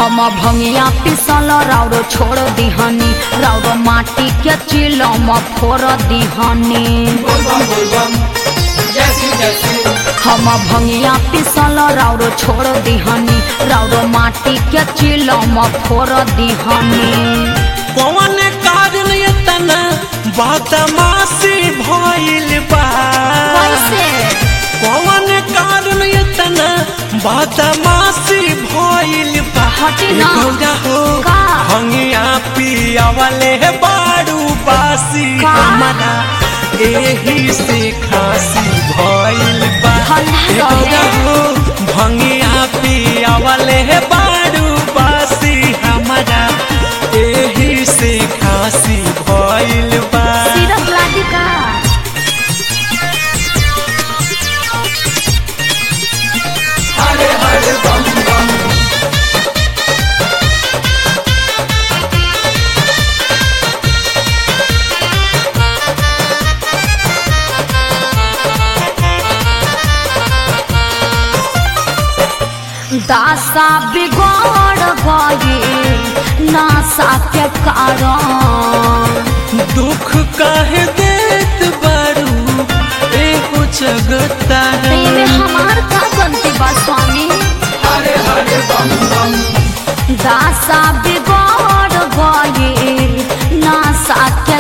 हम भंगिया पिसल राउरो छोड़ दिहनी राउरो माटी के चिलम फोड़ दिहनी बोलबम बोलबम जैसी जैसी हम भंगिया पिसल राउरो छोड़ दिहनी राउरो माटी के चिलम फोड़ दिहनी कौन कारण इतना बदमाशी भइल बा कैसे कौन कारण इतना बदमाशी भइल बा हटी ना। ए गौरा हो का? हंगिया पियावले बारू बासी का? हमारा एही से खासी भइल बा हल्ला ए रहे। गौरा हो भंगिया पियावले बारू बासी हमारा एही से खासी भइल बा सिरप लादी का हरे हरे बम बम दासा बिगड़ गए नासा के कारण दुख काहे देत बारू एगो जगता तेरे हमार का गलती बा स्वामी हरे हरे बम बम दासा बिगड़ गए नासा के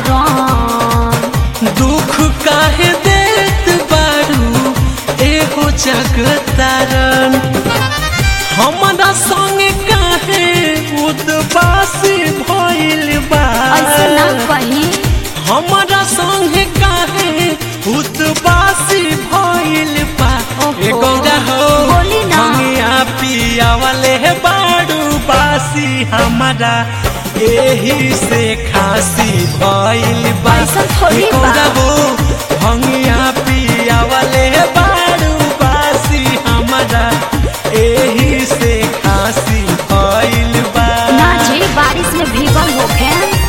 कारण दुख काहे देत बारू एगो जगतारन हमरा संग काहे उदबासी भइल बा ऐसे ना कही हमरा संग काहे उदबासी भइल बा ओहो। ए गौरा हो बोली ना। हमिया पिया वाले बाड़ू बासी हमारा एही से खासी भइल बा ऐसा थोड़ी ए बा। गौरा हो हमिया पिया वाले बाड़ू बासी हमारा एही से खासी भइल बा ना जी बारिश में भीगल होखे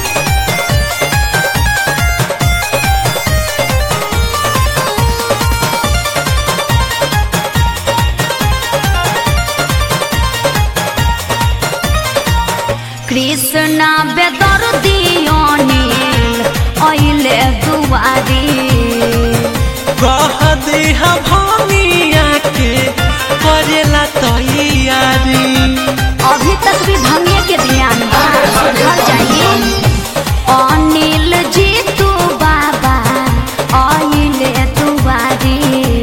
कृष्णा बेदर दियोनील अइले दुआरी कह देहा भमिया के करेला तैयारी अभी तक भी भंगे के ध्यान बा घर जाइए अनिल जी तू बाबा अइले दुआरी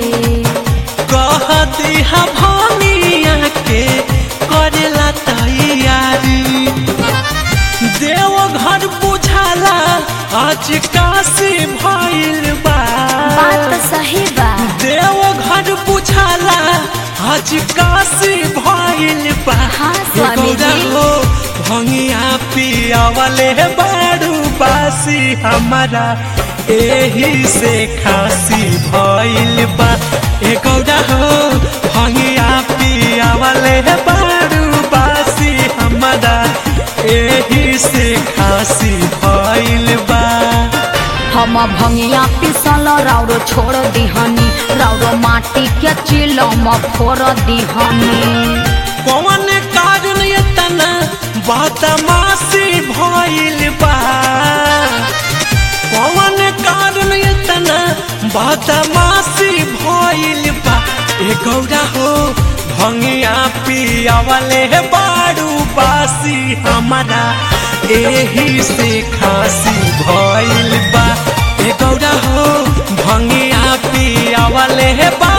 कह देहा भमिया के करेला तैयारी देव घर बुझाला आज काशी भइल बा बात सही बा देव घर बुझाला आज काशी भइल बा हाँ, स्वामी जी। एगो रहो भंगिया पिया वाले बाड़ू बासी हमारा एही से खासी भइल बा एगो रहो भंगिया पिया वाले बाड़ू बासी हमारा एही से खासी भइल बा हम भंगिया पिसल राउरो छोड़ दिहनी राउरो माटी के चिलम फोड़ दिहनी कौन कारण इतना बदमाशी भइल बा कौन कारण इतना बदमाशी भइल बा ए गौरा हो भंगिया पिया वाले बाड़ू बासी हमारा एही से खासी भइल बा ए गौरा हो भंगिया पिया वाले बा